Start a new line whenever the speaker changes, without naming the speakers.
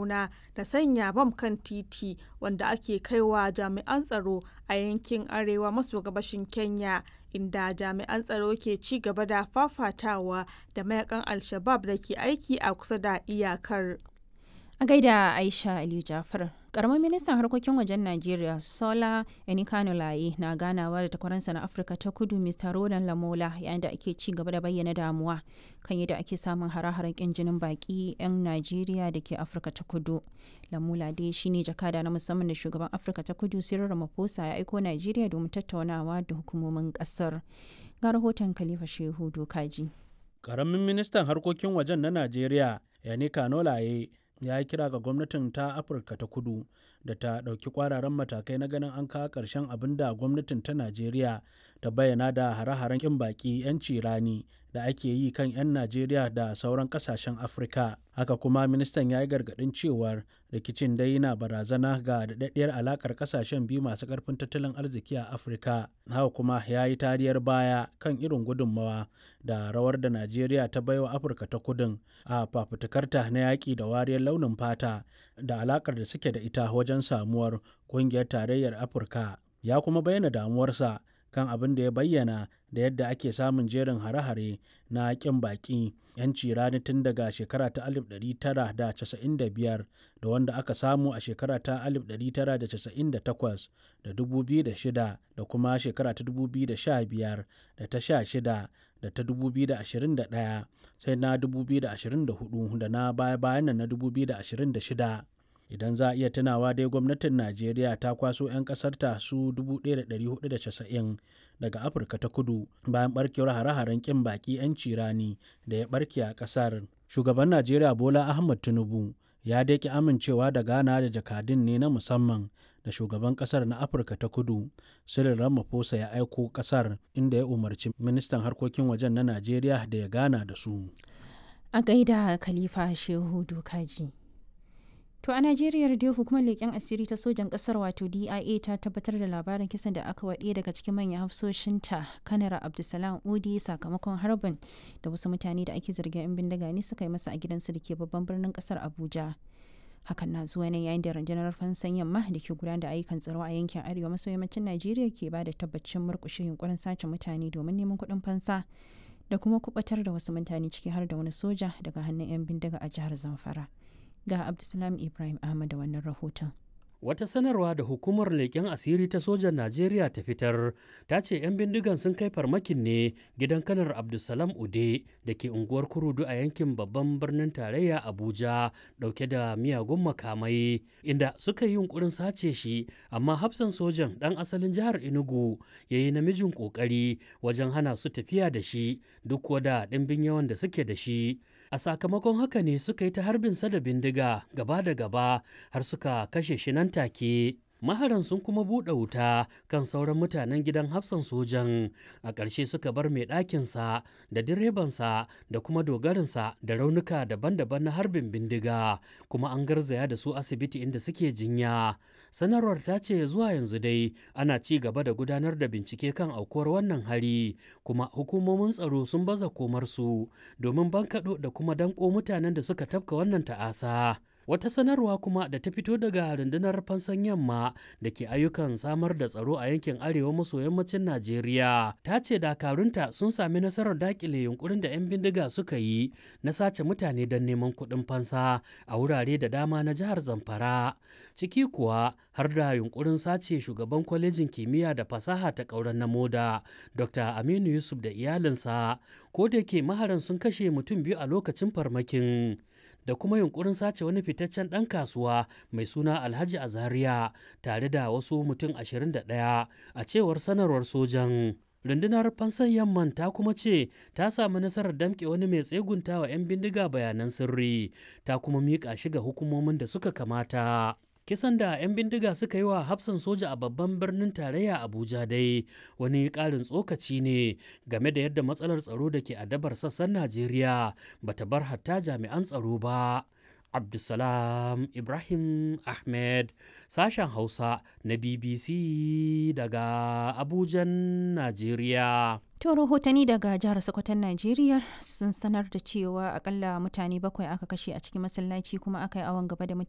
tattauna da sanya bam kan titi wanda ake kaiwa jami'an tsaro a yankin arewa maso gabashin Kenya inda jami'an tsaro ke ci gaba da fafatawa da mayakan Al-Shabab da ke aiki a kusa da iyakar.
A gaida Aisha Aliyu Jafar. Karamin ministan harkokin wajen Najeriya Sola Enikanulaye na ganawa da takwaransa na Afirka ta kudu Mr. Roland Lamola yayin da ake ci gaba da bayyana damuwa kan yadda ake samun hare-haren kin jinin baki 'yan Najeriya da ke Afirka ta kudu. Lamola dai shine jakada na musamman da shugaban Afirka ta kudu Cyril Ramaphosa ya aiko Najeriya domin tattaunawa da hukumomin kasar. Ga rahoton Khalifa Shehu Dokaji.
Karamin ministan harkokin wajen na Najeriya Enikanulaye ya yi kira ga gwamnatin ta afirka ta kudu da ta ɗauki kwararan matakai na ganin an kawo ƙarshen abin da gwamnatin ta najeriya ta bayyana da hare-haren ƙin baƙi 'yanci rani da ake yi kan 'yan najeriya da sauran ƙasashen afirka haka kuma ministan ya yi gargaɗin cewar rikicin dai na barazana ga daɗaɗɗiyar alaƙar ƙasashen biyu masu ƙarfin tattalin arziki a afirka haka kuma ya yi tariyar baya kan irin gudunmawa da rawar da najeriya ta baiwa afirka ta kudin a fafutukarta na yaƙi da wariyar launin fata da alaƙar da suke da ita wajen samuwar ƙungiyar tarayyar afirka ya kuma bayyana damuwarsa kan abin da ya bayyana da yadda ake samun jerin hare-hare na ƙin baƙi 'yanci rani tun daga shekara ta 1995 da wanda aka samu a shekara ta 1998 da 2006 da kuma shekara ta 2015 da ta 16 da ta 2021 sai na 2024 da na baya-bayan na 2026 idan za a iya tunawa dai gwamnatin najeriya ta kwaso 'yan kasarta su 1490 daga afirka ta kudu bayan barkewar hare-haren kin baki 'yanci rani da ya barke a kasar shugaban najeriya bola ahmad tinubu ya daƙi amincewa da gana da jakadun ne na musamman da shugaban kasar na afirka ta kudu cyril ramaphosa ya aiko kasar inda ya umarci ministan harkokin wajen na najeriya da ya gana da su
A gaida Khalifa Shehu Dokaji. To a Najeriya da hukumar leƙen asiri ta sojan ƙasar wato DIA ta tabbatar da labarin kisan da aka waɗe daga cikin manyan hafsoshinta kanara Abdulsalam Udi sakamakon harbin da wasu mutane da ake zargin 'yan bindiga ne suka yi masa a gidansu da ke babban birnin ƙasar Abuja. Hakan na zuwa ne yayin da rundunar fansan yamma da ke gudanar da ayyukan tsaro a yankin arewa maso yammacin Najeriya ke ba da tabbacin murƙushe yunkurin sace mutane domin neman kuɗin fansa da kuma kubatar da wasu mutane ciki har da wani soja daga hannun 'yan bindiga a jihar Zamfara. ga Abdulsalam Ibrahim Ahmad da wannan rahoton.
Wata sanarwa da hukumar leƙen asiri ta sojan Najeriya ta fitar ta ce 'yan bindigan sun kai farmakin ne gidan kanar Abdulsalam Ude da ke unguwar Kurudu a yankin babban birnin tarayya Abuja ɗauke da miyagun makamai inda suka yi yunkurin sace shi amma hafsan sojan ɗan asalin jihar Enugu ya yi namijin ƙoƙari wajen hana su tafiya da shi duk da ɗimbin yawan da suke da shi. a sakamakon haka ne suka yi ta harbin sa da bindiga gaba da gaba har suka kashe shi nan take maharan sun kuma buɗe wuta kan sauran mutanen gidan hafsan sojan a ƙarshe suka bar mai ɗakinsa da direbansa da kuma dogarinsa da raunuka daban-daban na harbin bindiga kuma an garzaya da su asibiti inda suke jinya sanarwar ta ce zuwa yanzu dai ana ci gaba da gudanar da bincike kan aukuwar wannan hari kuma hukumomin tsaro sun baza komarsu domin bankaɗo da kuma danko mutanen da suka tafka wannan ta'asa Wata sanarwa kuma da ta fito daga rundunar fansan yamma da ke ayyukan samar da tsaro a yankin arewa maso yammacin Najeriya ta ce dakarunta sun sami nasarar dakile yunkurin da 'yan bindiga suka yi na sace mutane don neman kuɗin fansa a wurare da dama na jihar Zamfara. Ciki kuwa har da yunkurin sace shugaban kwalejin kimiyya da fasaha ta ƙauren na moda Dr. Aminu Yusuf da iyalinsa ko da ke maharan sun kashe mutum biyu a lokacin farmakin. da kuma yunkurin sace wani fitaccen ɗan kasuwa mai suna alhaji azaria tare da wasu mutum 21 a cewar sanarwar sojan rundunar fansan yamman ta kuma ce ta samu nasarar damƙe wani mai tsegunta wa 'yan bindiga bayanan sirri ta kuma miƙa shi ga hukumomin da suka kamata kisan da 'yan bindiga suka yi wa hafsan soja a babban birnin tarayya abuja dai wani ƙarin tsokaci ne game da yadda matsalar tsaro da ke adabar sassan najeriya bata bar hatta jami'an tsaro ba abdulsalam ibrahim ahmed sashen hausa na bbc daga abujan najeriya
To rahotanni daga jihar Sokoton Najeriya sun sanar da cewa akalla mutane bakwai aka kashe a cikin masallaci kuma aka yi awon gaba da mutane